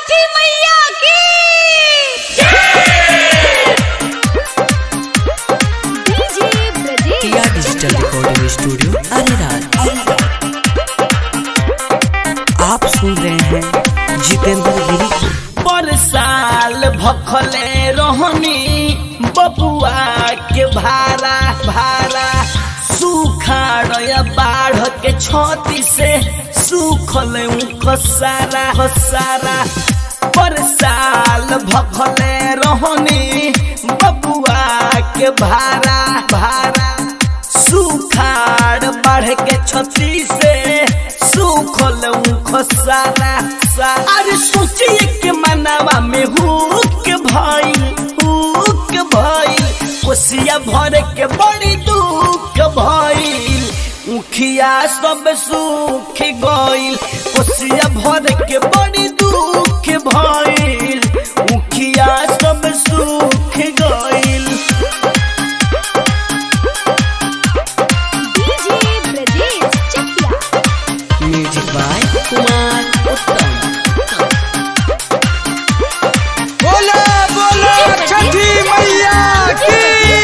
छठी मैया की DJ Brajesh Tiya digital recording studio Areraj आप सुन रहे हैं जितेंद्र गिरी को पर साल भखले रहनी बबुआ के भारा भारा सुखाड़ बाढ़ के छती से सुखल खसारा खसारा पर साल भखले रहनी बबुआ के भारा भारा सुखाड़ बाढ़ के छती से सुखल खसारा अरे सोचिए के मनावा में हुक भाई हुक भाई कोसिया भर के बड़ी दुख भइल मुखिया सब सुख गइल कोसिया भर के बड़ी दुख भइल मुखिया सब सुख गइल DJ Brajesh Chakiya music by Kumar Uttam बोलो बोलो छठी मैया की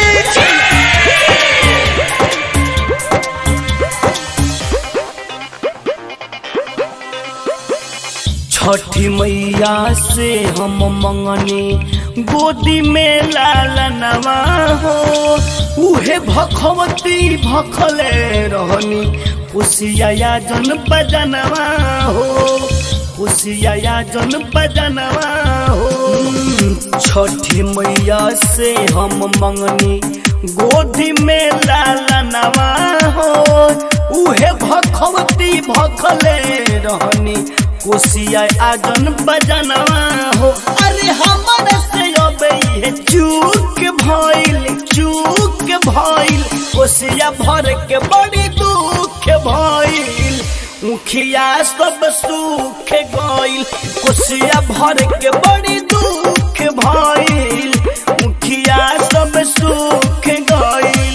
छठी मैया से हम मंगनी गोदी में लालनवा हो उहे भखवती भखले रहनी खुशिया जन बजनवा हो खुशिया जन बजनवा हो छठी मैया से हम मंगनी गोदी में लालनवा हो उहे भखवती भखले रहनी कोसिया आजन बजनवा हो अरे हमर से अब ये चूक भइल चूक भइल कोसिया भर के बड़ी दुख भइल मुखिया सब सुख गइल कोसिया भर के बड़ी दुख भइल मुखिया सब सुख गइल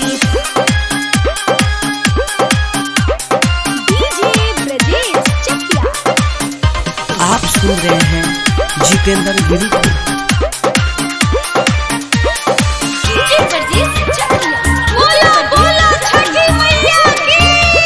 डीजे ब्रजेश चकिया आप सुन रहे हैं जितेंद्र गिरी को डीजे ब्रजेश चकिया बोलो बोलो छठी मैया की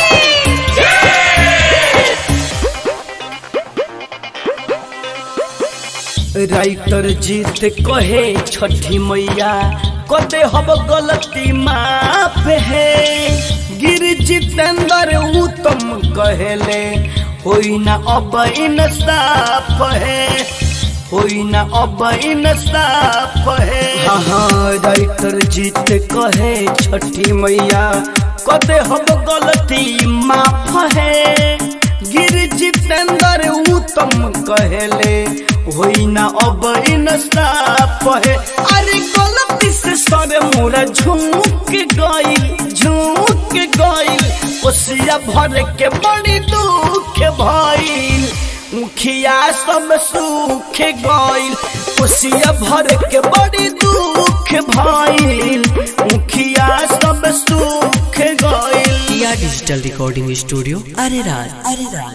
राइटर जीत कहे छठी मैया कदे हब गलती माफ है गिर जितेंद्र उत्तम कहले होई ना अब इंसाफ है होई ना अब इंसाफ है हाँ राइटर जीत कहे छठी मैया कदे हब गलती माफ है गिर जितेंद्र उत्तम कहले होई ना अब इंसाफ है अरे गलती से सर मोरा झुक गइल झुक गइल कोसिया भर के बड़ी दुख भइल मुखिया सब सुख गइल कोसिया भर के बड़ी दुख भइल मुखिया सब सुख गइल Tiya digital recording studio Areraj Areraj